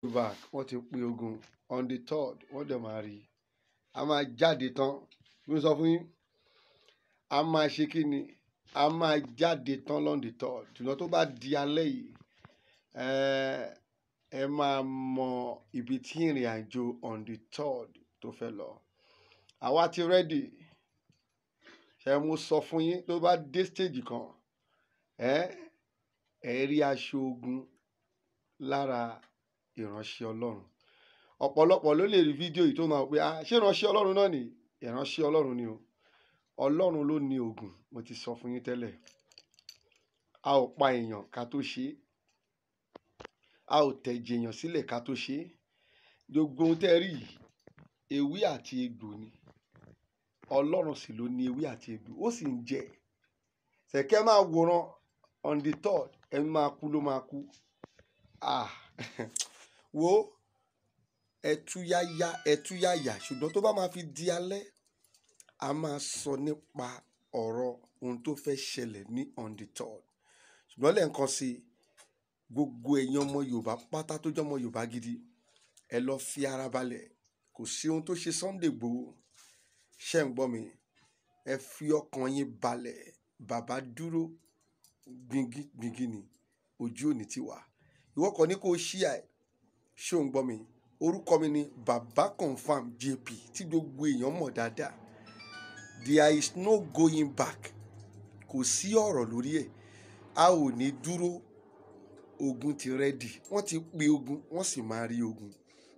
back wọ́n ti pín ogun on the third wọ́n dẹ̀ máa rí i a máa jáde tán bí mo sọ fún yín a máa ṣe kí ni a máa jáde tán lọ́n the third ṣùgbọ́n tó bá di alẹ́ yìí ẹ ẹ máa mọ ibi tí ìrìn àjò on the third tó fẹ́ lọ àwa ti ready ṣe mo sọ fún yín tó bá dé stage kan ẹ ẹ rí aṣọ ogun lára ìránṣẹ́ Ọlọ́run ọ̀pọ̀lọpọ̀ ló lè rí fídíò yìí tó máa pé ah ṣé ìránṣẹ́ Ọlọ́run náà ni ìránṣẹ́ Ọlọ́run ni o Ọlọ́run ló ní ogun mo ti sọ fún yín tẹ́lẹ̀ a ò pa èèyàn ká tó ṣe é a ò tẹ̀jẹ̀ èèyàn sílẹ̀ ká tó ṣe é gbogbo ohun tẹ́ rí yìí ewé àti egbò ni Ọlọ́run sì ló ní ewé àti egbò ó sì ń jẹ ṣẹ̀kẹ́ máa wòran on the third ẹni máa kú ló máa kú ah wo ẹtúyáyá ẹtúyáyà ṣùgbọ́n tó bá máa fi di alẹ́ a máa sọ nípa ọ̀rọ̀ ohun tó fẹ́ ṣẹlẹ̀ ní on the third ṣùgbọ́n lẹ́ẹ̀kan sí i gbogbo ẹ̀yin ọmọ Yorùbá pátá tó jẹ́ ọmọ Yorùbá gidi ẹ lọ fi ara balẹ̀ kò sí ohun tó ṣe Sunday Igboho ṣe ń gbọ́ mi ẹ fi ọkàn yín balẹ̀ bàbá dúró gbingi gbingi ni ojú òní ti wà ìwọ kàn ní kó o ṣí ẹ ṣé ò ń gbọ́ mi orúkọ mi ni baba confam jp tí gbogbo èèyàn mọ̀ dáadáa there is no going back kò sí ọ̀rọ̀ lórí ẹ̀ a ò ní dúró ogun ti rẹ́dì wọ́n ti pe ogun wọ́n sì máa rí ogun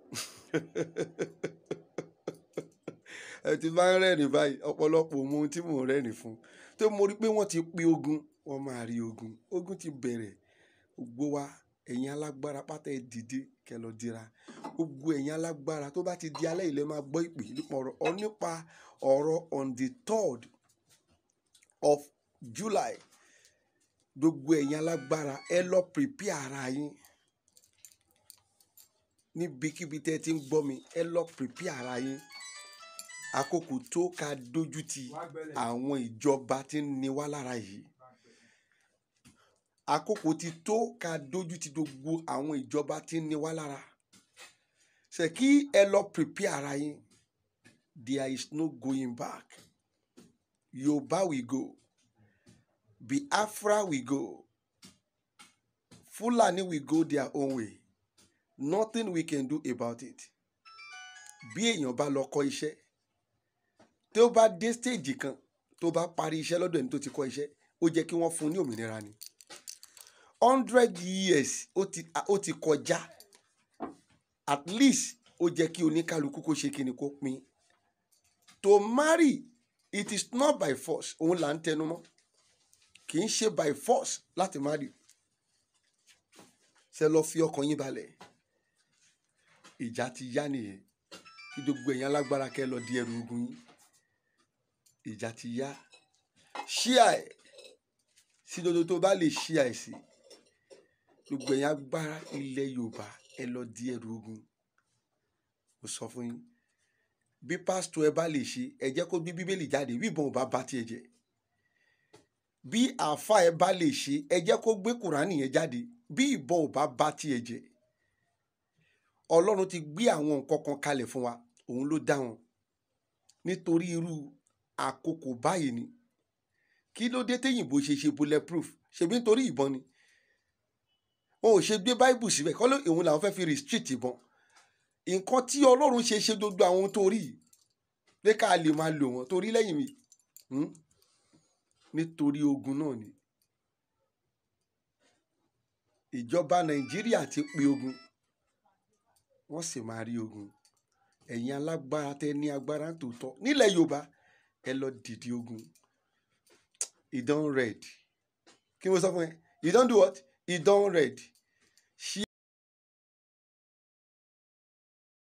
ẹ ti bá ń rẹ́rìn báyìí ọ̀pọ̀lọpọ̀ mọ ohun tí mò ń rẹ́rìn fún tó mo rí pé wọ́n ti pe ogun wọ́n máa rí ogun ogun ti bẹ̀rẹ̀ gbogbo wa ẹ̀yin alágbára pátá ẹ dìde kẹ́ lọ dira gbogbo ẹ̀yin alágbára tó bá ti di alẹ́ ilẹ̀ máa gbọ́ ìpè nípa ọ̀rọ̀ ọ nípa ọ̀rọ̀ on the third of July gbogbo ẹ̀yin alágbára ẹ lọ prepare ara yín níbikíbi tẹ́ ẹ ti ń gbọ́ mi ẹ lọ prepare ara yín àkókò tó ká dójú ti àwọn ìjọba tí ń ni wá lára yìí àkókò ti tó ká dójú ti gbogbo àwọn ìjọba tí ń ni wá lára ṣe kí ẹ lọ prepare ara yín there is no going back Yorùbá we go Biafra we go Fulani we go their own way nothing we can do about it bí èèyàn bá lọ kọ́ iṣẹ́ tí ó bá dé stage kan tó bá parí iṣẹ́ lọ́dọ̀ ẹni tó ti kọ́ iṣẹ́ ó jẹ́ kí wọ́n fún un ní òmìnira ni hundred years ó ti ó ti kọjá at least ó jẹ́ kí oníkálukú kó ṣe kíni kó pín to marry it is not by force òun là ń tẹnu mọ́ kì í ṣe by force láti marry ṣe lọ fi ọkàn yín balẹ̀ ìjà ti yá nìyẹn kí gbogbo ẹ̀yin alágbára kẹ́ lọ di ẹrù ogun yín ìjà ti yá ṣíà ẹ̀ sí dodo tó bá lè ṣíà ẹ̀ sí gbogbo ẹ̀yin agbára ilẹ̀ Yorùbá ẹ lọ di ẹrù ogun mo sọ fún yín bí pásítọ̀ ẹ bá lè ṣe ẹ jẹ́ kó gbé bíbélì jáde bí ìbọn ò bá bá tiẹ̀ jẹ́ bí àáfà ẹ bá lè ṣe ẹ jẹ́ kó gbé kùránì yẹn jáde bí ìbọn ò bá bá tiẹ̀ jẹ́ Ọlọ́run ti gbé àwọn nǹkan kan kalẹ̀ fún wa òun ló dá wọn nítorí irú àkókò báyìí ni kí ló dé téyìnbó ṣe ṣe bulletproof ṣebí nítorí ìbọn ni wọn ò ṣe gbé báìbù síbẹ̀ kọ́ ló òun làwọn fẹ́ fi restrict ìbọn nǹkan tí ọlọ́run ṣe ṣe gbogbo àwọn tó rí pé ká lè máa lò wọ́n torí lẹ́yìn mi nítorí ogun náà ni ìjọba nàìjíríà ti pe ogun wọ́n sì máa rí ogun ẹ̀yin alágbára tẹ ní agbára tòótọ́ nílẹ̀ yorùbá ẹ lọ dìde ogun ìdán red kí mo sọ fún ẹ ìdán do what ìdán red